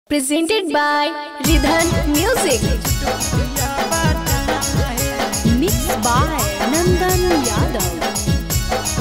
presented by Ridhan Music. Mixed by Nandan Yadav.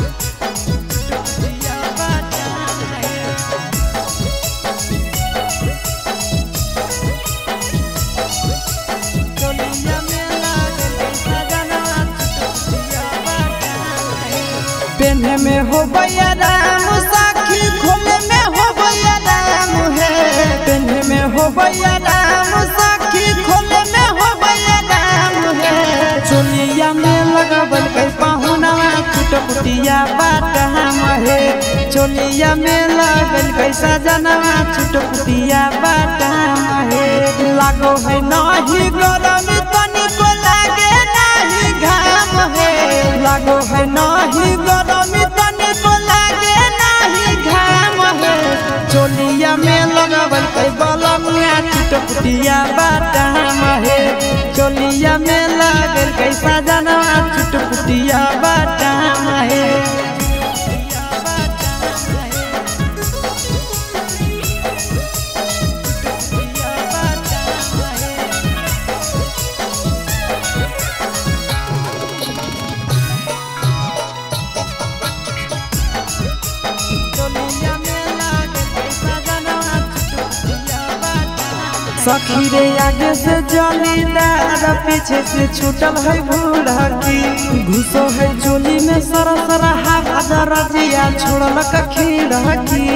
पेन्हे में हो भैया राम साखी खोले में हो भैया राम है पेन्हे में हो भैया राम साखी खोले में हो भैया राम है चोलिया में लगावल कई पाहुनवा छुटपुटिया बाट हम है चोलिया में लगल कई सजनवा छुटपुटिया बाट हम है लागो है नाही गरम तनिको लागे नाही घाम है लागो है नाही गरम तनिको लागे नाही घाम है चोलिया में लगावल कई बलमिया छुटपुटिया बाटाम है चोलिया में लागल कई सजनवा छुटपुटिया बाटाम है सखी रे आगे से जलीदार पीछे से छूटल है भूड़की घुसो है चोली में सरा सरा हवा दरजिया छोड़ल कखीड़की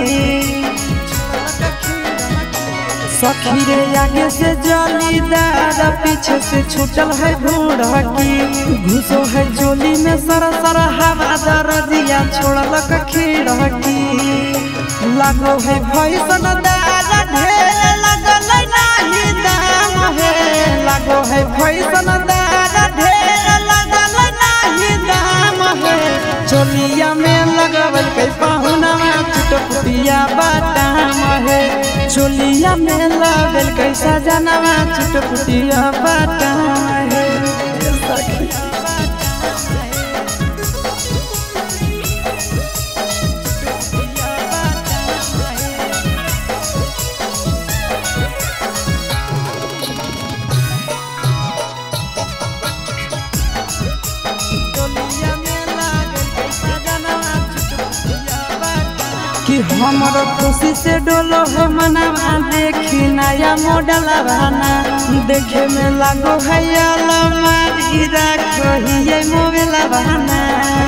सखी रे आगे से जलीदार पीछे से छूटल है भूड़की घुसो है चोली में सरा सरा हवा दरजिया छोड़ल कखीड़की लागो है भैसन दार ढेर लगल नाही दाम है लागो है भैसन दार ढेर लगल नाही दाम है चोलिया में लगवल के पाहुनवा छुटपुटिया बाटाम है चोलिया में लगल के सजनवा छुटपुटिया बाटाम है सखी कि हमर खुशी से डोलो है मनवा देखी नया मॉडल बना देखे में लागो है अलमारी रखो ही मोबाइल बना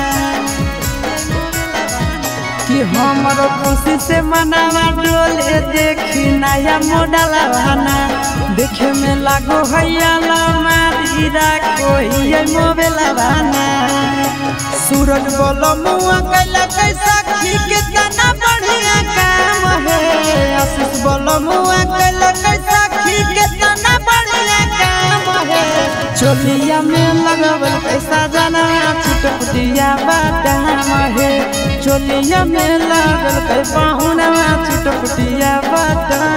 कि हमर खुशी से मनवा डोले देखी नया मॉडल बना देखे में लागो है अलमारी रखो ही मोबाइल बना सूरज बोलो मुआ कैला कैसा खी कितना बढ़िया काम है आशीष बोलो मुआ कैला कैसा खी कितना बढ़िया काम है चोलिया में लगावल पैसा जाना छुटपुटिया बादाम है चोलिया में लागल कै पाहुना छुटपुटिया बादाम